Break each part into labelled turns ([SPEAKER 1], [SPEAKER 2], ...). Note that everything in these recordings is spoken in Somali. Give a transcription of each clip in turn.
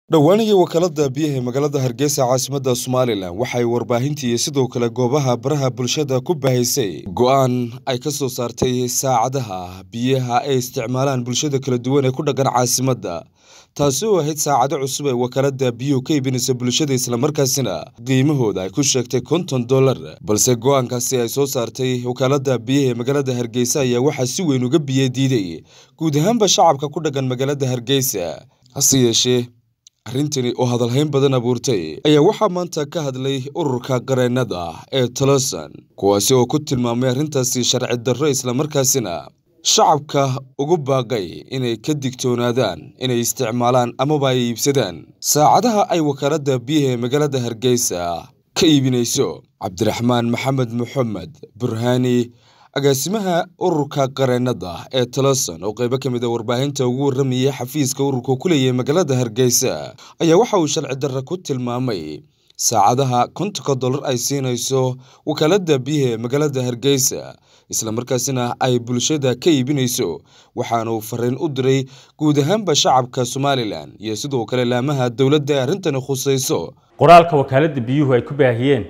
[SPEAKER 1] dhowaanihii wakaalada biyaha ee magaalada hargeysa caasimadda somalilan waxay warbaahintii iyo sidoo kale goobaha baraha bulshada ku bahaysay go'aan ay ka soo saartay saacadaha biyaha ay isticmaalaan bulshada kala duwan ee ku dhaqan caasimadda taasi oo ahayd saacado cusub ee wakaalada biyuhu ka iibinaysa bulshada islamarkaasina qiimahooda ay ku sheegtay konton dollar balse go'aankaasi ay soo saartay wakaalada biyaha ee magaalada hargeysa ayaa waxaa si weyn uga biyo diiday guud ahaanba shacabka ku dhaqan magaalada hargeysa hase yeeshee arrintani oo hadalhayn badan abuurtay ayaa waxaa maanta ka hadlay ururka qareennada ee tolosan kuwaasi oo ku tilmaamay arrintaasi sharci darro islamarkaasina shacabka ugu baaqay inay ka digtoonaadaan inay isticmaalaan amaba ay iibsadaan saacadaha ay wakaaladda biyaha ee magaalada hargeysa ka iibinayso cabdiraxmaan maxamed moxamed burhaani agaasimaha ururka qareennada ee toloson oo qaybo ka mid a warbaahinta ugu warramayay xafiiska ururka ku leeyahay magaalada hargeysa ayaa waxa uu sharci darra ku tilmaamay saacadaha kontonka dollar ay siinayso wakaaladda biyaha ee magaalada hargeysa islamarkaasina ay bulshada ka iibinayso waxaanuu fariin u diray guud ahaanba shacabka somalilan iyo sidoo kale laamaha dowladda ee arrintani khusayso
[SPEAKER 2] qoraalka wakaaladda biyuhu ay ku baahiyeen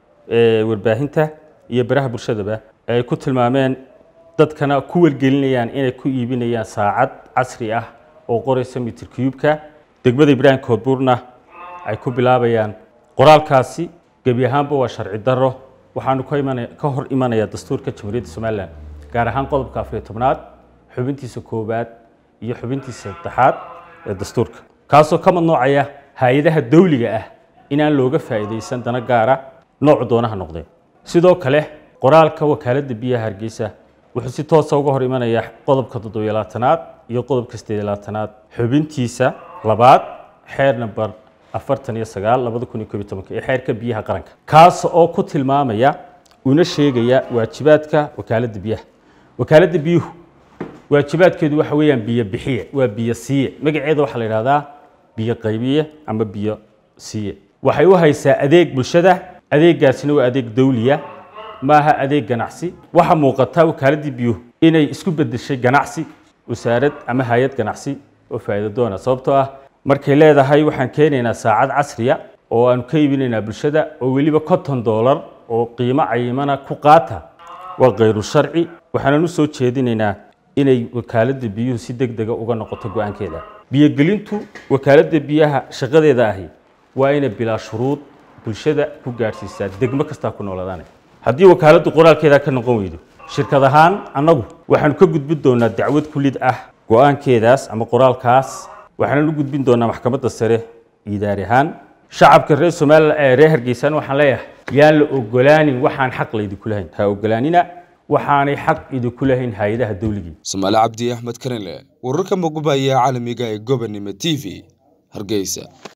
[SPEAKER 2] warbaahinta iyo baraha bulshadaba ay ku tilmaameen dadkana ku wargelinayaan inay ku iibinayaan saacad casri ah oo qoraysa mitir cubeka degmada ibraahim koodbuurna ay ku bilaabayaan qoraalkaasi gebi ahaanba waa sharci darro waxaanu ka hor imanayaa dastuurka jamhuuriyadda somalilan gaar ahaan qodobka afariyo tobnaad xubintiisa koowaad iyo xubintiisa saddexaad ee dastuurka kaasoo ka madnoocaya hay-adaha dawliga ah inaan looga faa'iidaysan dana gaara noocu doonaha noqdee sidoo kale qoraalka wakaaladda biyaha hargeysa wuxuu si toosa uga hor imanayaa qodobka toddobiyo labaatanaad iyo qodobka sideed labaatanaad xubintiisa labaad xeer namber afartan iyo sagaal labada kun iyo koob iyo tobanka ee xeerka biyaha qaranka kaas oo ku tilmaamaya una sheegaya waajibaadka wakaaladda biyaha wakaaladda biyuhu waajibaadkeedu waxa weeyaan biyo bixiye waa biyo siiye magaceeda waxaa la yidhahdaa biyo qaybiye ama biyo siiye waxay u haysaa adeeg bulshada adeegaasina waa adeeg dawliya maaha adeeg ganacsi waxaa muuqata wakaaladii biyuhu inay isku bedeshay ganacsi wasaarad ama hay-ad ganacsi oo faa'iido doona sababtoo ah markay leedahay waxaan keenaynaa saacad casriya oo aanu ka iibinaynaa bulshada oo weliba konton dollar oo qiimo cayimana ku qaata waa khayru sharci waxaanan u soo jeedinaynaa inay wakaaladda biyuhu si deg dega uga noqoto go-aankeeda biyogelintu wakaaladda biyaha shaqadeeda ahi waa inay bilaa shuruud bulshada ku gaadhsiisaa degmo kastaa ku nooladaane haddii wakaaladdu qoraalkeeda ka noqon weydo shirkad ahaan annagu waxaanu ka gudbin doonaa dacwad kulid ah go-aankeedaas ama qoraalkaas waxaanan u gudbin doonaa maxkamadda sare idaari ahaan shacabka reer somalilan ee reer hargeysan waxaan leeyahay yaan la ogolaanin waxaan xaq laydinku lahayn ha ogolaanina waxaanay xaq idinku lahayn hay-adaha dawligii
[SPEAKER 1] somaali cabdi axmed karinle wararka muqbaya caalamiga ee gobonimo t v hargeysa